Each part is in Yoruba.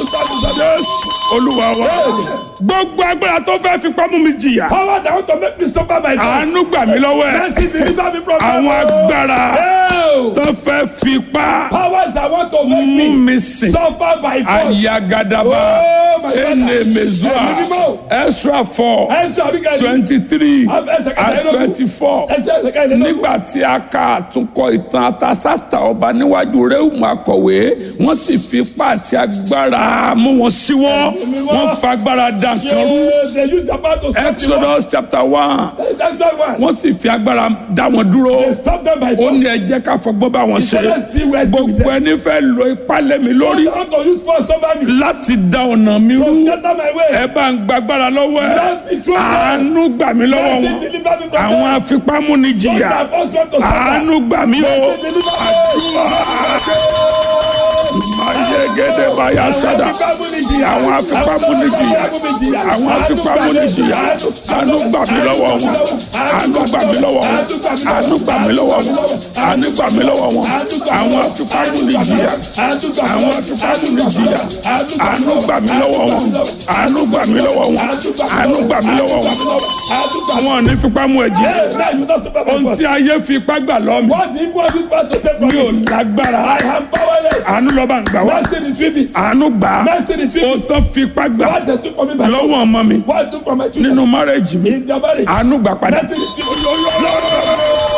to stand in the jésù olúwa wa gbogbo agbára tó fẹ́ fipá mú mi jìyà Power that want to make me suffer my àánú gbà mí lọ́wọ́ ẹ̀ Mercy deliver me from àwọn evil. agbára Hell. tó fẹ́ fipá Powers that want to make mú me mi sìn suffer by force. ayagadaba Oh, my God. ene mezua Ẹ̀mí mímọ́. extra four Ẹ̀sùn àbíkẹ́ twenty three Ẹsẹ̀ kẹta and ìlógún. twenty four Ẹsẹ̀ ẹsẹ̀ kẹta ìlógún. nígbà tí a ka àtúnkọ ìtàn àtàsátà ọba níwájú rẹ́ùmù akọ̀wé wọ́n sì fi ipá àti agbára mú wọn sí wọn wọ́n fa agbára dà kan rú Yes, they use the power to stop the war. exodus chapter one That's why one. wọ́n sì fi agbára dá wọn dúró They stop them by ó ní force. ẹ jẹ́ ká fọgbọ́n bá wọn ṣe Let's deal with gbogbo ẹni fẹ́ lo ipá lẹ́mi lórí Don't want to use force over me. láti dá ọ̀nà mi To rú scatter my way. ẹ bá ń gbàgbára lọ́wọ́ ẹ Let the truth àánú gbà mí lọ́wọ́ Mercy wọn deliver me from àwọn them. afipámúnijìyà Don't have force want to suffer. àánú gbà mí o Mercy deliver me. mayegede baya sada àwọn afipámúnijìyà àwọn afipámúnijìyà àánú gbà mí lọ́wọ́ wọn àánú gbà mí lọ́wọ́ wọn àánú gbà mí lọ́wọ́ wọn àánú gbà mí lọ́wọ́ wọn àwọn afipámúnijìyà àwọn afipámúnijìyà àánú gbà mí lọ́wọ́ wọn àánú gbà mí lọ́wọ́ wọn àánú gbà mí lọ́wọ́ wọn àwọn ò ní fipá mú ẹ̀jẹ̀ Now you not suffer by ohun force. tí ayé fi ipá gbà lọ́ mi What if what is part to take from mi ò me? lágbára I am powerless. àánú lọ́ba ń gbà wá Mercy retrieve it. àánú gbà á Mercy retrieve ohun it. tó fi ipá gbà What they took from me by lọ́wọ́ force. ọmọ mi What took from my children. nínú márẹ́jì mi In their marriage. àánú gbà padà. Mercy retrieve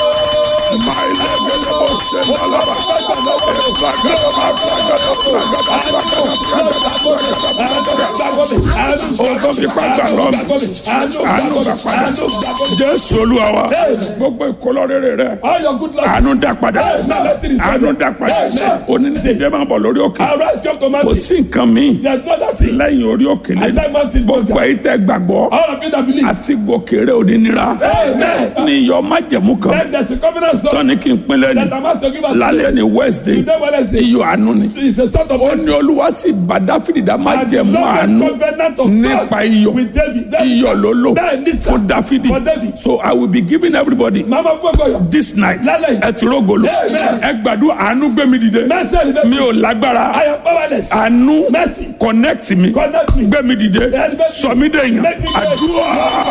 ohun tó fi ipá gbà lọ́ mi àánú gbà padà jésù olúwa wa gbogbo ìkólọ́rẹ́rẹ́ rẹ All your good luck. àánú dá padà Now let's see àánú dá padà onídìbò máa bọ̀ lórí òkè Arise, come to kò mountain. sí nǹkan míì There's no that thing. lẹ́yìn orí òkè I lẹ́yìn said mountain gbogbo burger. èyí tẹ́ gbàgbọ́ All of you that believe. àti gòkèrè onínira Amen. ní iyọ̀ májẹ̀mú kan Then there's a covenant song tọ́ni kí n pinlẹ̀ that ní I must to give us lálẹ́ ní wednesday today Wednesday. iyọ̀ àánú ni It's a sort of ó ní olúwa sì bá dáfídì dá májẹ̀mú àánú covenant of nípa salt iyọ̀ with David. Then iyọ̀ ló lò Bẹ́ẹ̀ ní sà. fún dáfídì For David. so i will be giving everybody Mama Fogoyo. this night Lálẹ́ yìí. ẹ ti rógolo Amen. ẹ gbàdúrà àánú gbé mi dìde Mercy elevate mi me. ò lágbára I am powerless. àánú Mercy. connect mi Connect me. gbé mi dìde Elevate me. sọ mí dèèyàn Make me great. àdúrà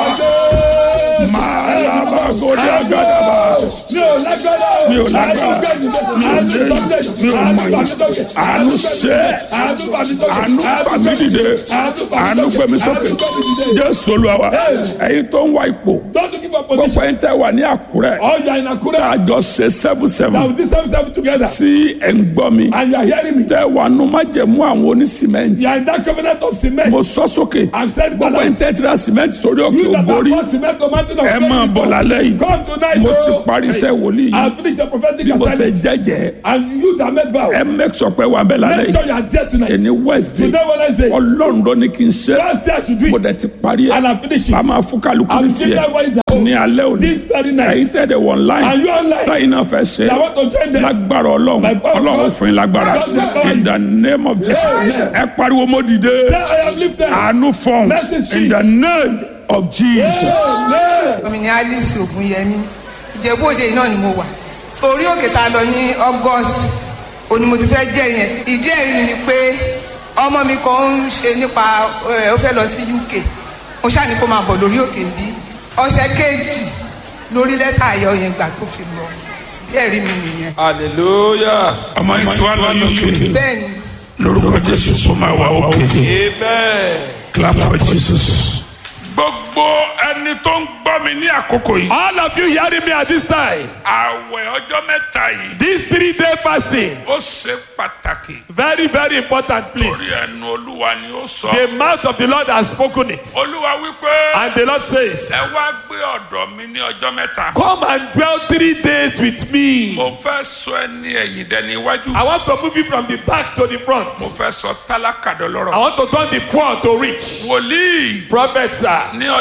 màlábàgòdì àgàdàbà Mi ò lágbára. Mi ò lágbára. Àánú Mi ò sọ́kè. lè- mi ò Àánú mọ̀ yìí. sọ́kè. Àánú ṣe. Àánú sọ́kè. àánú fà mí dìde àánú gbé mi sókè jésù olúwa wa ẹ̀yin tó ń wá ipò Don't look for gbogbo position. ẹ̀yin tẹ́ wà ní àkúrẹ́ All you are in Akure. àjọ ṣe seven seven Now this time step together. tí ẹ̀ ń gbọ́ mi And you are hearing me. tẹ́ wà nù má jẹ̀mú àwọn onísìmẹ́ǹtì You are in that covenant of cement. mo sọ sókè I'm saying gbogbo ẹ̀yin tẹ́ ti ra sìmẹ́ǹtì sórí òkè You that have ògbórí bought cement to mountain of ẹ máa bọ̀ lálẹ́ yìí Come tonight. mo ti oh. parí iṣẹ́ wòlíì yìí I finished the prophetic bí mo ṣe assignment. jẹ́jẹ́ And you that made vow. ẹ make sure pé wà bẹ́ẹ̀ lálẹ́ Make yìí sure you are there tonight. ẹni wednesday Today Wednesday. ọlọ́run ló ní kí n ṣe Last day I should do mo it. dẹ̀ ti parí ẹ̀ And I finish it. a máa fún kálukú ní I'm giving tiẹ̀ that one is ní alẹ́ òní This very ẹ̀yin night. tẹ̀lé wọ̀ online And you online. táyì náà fẹ́ ṣe I want to join them. lágbára ọlọ́run My power of ọlọ́run God. fún yín lágbára God will power in you. the name of jesus Amen. ẹ pariwo mo dìde Say I am lifted. àánú fọ́n Mercy in speak. the name of jesus. Amen. mi ni alice ogunyemi ìjẹ́bú-òde náà ni mo wà orí òkè tá a lọ ní august òní mo ti fẹ́ jẹ́ yẹn ìdí ẹ̀rí mi ni pé ọmọ mi kan ń ṣe nípa ẹ̀ ó fẹ́ lọ sí uk mo ṣáà ní kó máa bọ̀ lórí òkè bí ọ̀sẹ̀ kejì lórí lẹ́tà ayọ̀ yẹn gbà tó fi lọ ìdí ẹ̀rí mi nìyẹn hallelujah ọmọ yìí tí wàá lọ uk bẹ́ẹ̀ ni lórúkọ jésù kó máa wà òkè amen. clap for jesus. gbogbo ẹni tó ń gbọ́ mi ní àkókò yìí. All of you hearing me at this time. àwẹ̀ ọjọ́ mẹ́ta yìí. This three day fasting. ó ṣe pàtàkì. Very, very important, torí please. ẹnu olúwa ni ó sọ. The mouth of the Lord has spoken it. olúwa wípé. And the Lord says, ẹ wá gbé ọ̀dọ̀ mi ní ọjọ́ mẹ́ta. Come and dwell three days with me. mo fẹ́ sọ ẹni ẹ̀yìn dẹni iwájú. I want to move you from the back to the front. mo fẹ́ sọ tálákà I dọlọ́rọ̀. want to turn the poor to rich. wòlíì Prophets, sir. ní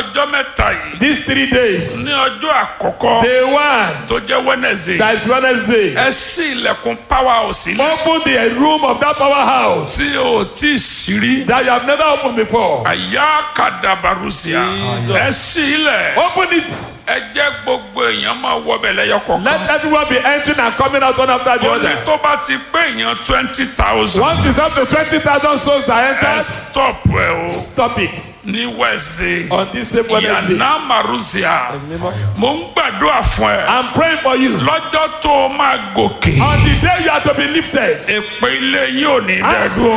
ọjọ́ mẹ́ta yìí These three days. ní ọjọ́ àkọ́kọ́ Day one. tó jẹ́ wednesday That is Wednesday. ẹ ṣí ilẹ̀kùn power house ilé Open the room of that powerhouse tí o tí ì ṣírí that you have never opened before. àyà kàdàbàrúsíà ẹ ṣí ilẹ̀ Open it. ẹ jẹ́ gbogbo èèyàn máa wọbẹ̀ lẹ́yọ kọ̀ọ̀kan Let everyone be entering and coming out one after the ó ní other. tó bá ti pé èèyàn twenty thousand Once it's up to 20,000 souls that ẹ entered, stop ẹ o stop it. ní wednesday On this same Wednesday. yànnà màrúsíà mo ń gbàdúrà fún ẹ I'm praying for you. lọ́jọ́ tó o máa gòkè On the day you are to be lifted. èpè ilé yín ò ní dẹ́dúró.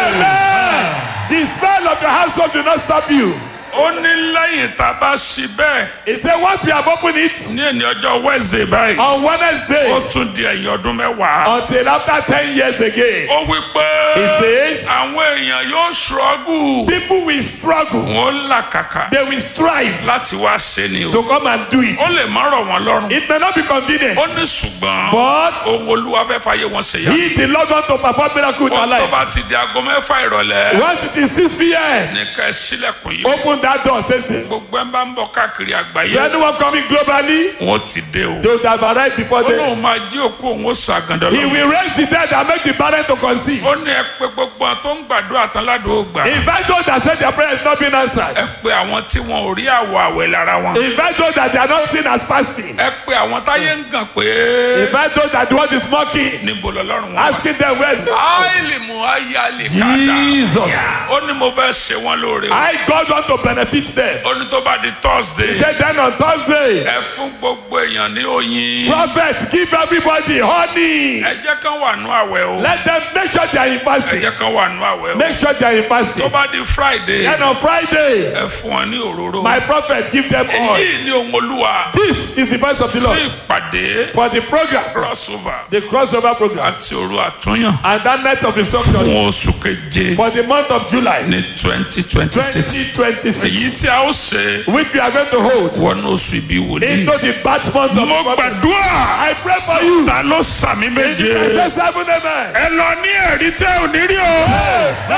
Amen. The spell of your household will not stop you. ó ní lẹ́yìn tá a bá ṣí bẹ́ẹ̀ He said, once we have opened it ní ẹni ọjọ́ wednesday báyìí on ó Wednesday tún di ẹ̀yìn ọdún mẹ́wàá. until after 10 years again, ó wí pé He says- àwọn èèyàn yóò ṣọ́gù people will struggle. wọn làkàkà They will strive láti wá ṣe ni o. to come and do it. ó lè má rọ̀ wọ́n lọ́rùn. It may not be convenient, ó ní ṣùgbọ́n but ohun olúwa fẹ́ fàyè wọn ṣe yá. he, the Lord, want to perform miracle in ó our tó bá lives. ti di aago mẹ́fà ìrọ̀lẹ́ Once it is 6 p.m., ní ká ẹ sílẹ̀kùn yìí. open that door, says he. gbogbo ẹ̀ ń bá ń bọ̀ káàkiri So àgbáyé anyone coming globally, wọ́n ti dé o. they would have arrived before ó them. lóun máa jí òkú òun ó sọ àgàndọ̀ He lọ. will raise the dead and make the barren to conceive. ó ní ẹ pé gbogbo àwọn tó ń gbàdúrà tán ládùúgbò gbà. Invite those that said their prayer is not being answered. ẹ pé àwọn tí wọn ò rí àwọ̀ àwẹ̀ lára wọn. Invite those that they are not seen as fasting. ẹ pé àwọn táyé ń gàn pé Invite those that the world is mocking, níbo lọ́lọ́run wọn. wà. asking them where is áìlì mú ayálì kàdà. Jesus. ó ní mo fẹ́ ṣe wọ́n lóore. I God want to benefit them. ó ní tó bá di thursday. He said then on Thursday, ẹ fún gbogbo èèyàn ní oyin. prophet give everybody honey. ẹ jẹ́ kán wà nú àwẹ̀ o. Let them make sure they are in ẹ fasting. jẹ́ kán wà nú àwẹ̀ o. Make sure they are in tó fasting. bá di friday. Then on Friday, ẹ fún wọn ní òróró. my prophet give them oil. èyí ni ohun olúwa. This is the voice of the fún Lord ìpàdé for the program, crossover the crossover program, àti òru àtúnyàn and that night of instruction fún oṣù keje for the month of July ní twenty twenty six. èyí 2026, tí a ó ṣe which we are going to hold wọnú oṣù ibi wòlíì. into the bat month of mo prophet. gbàdúrà I pray for you. ta ló sàmì méje. Say seven amen. ẹ lọ ní ẹ̀rí tẹ́ ò ní rí o.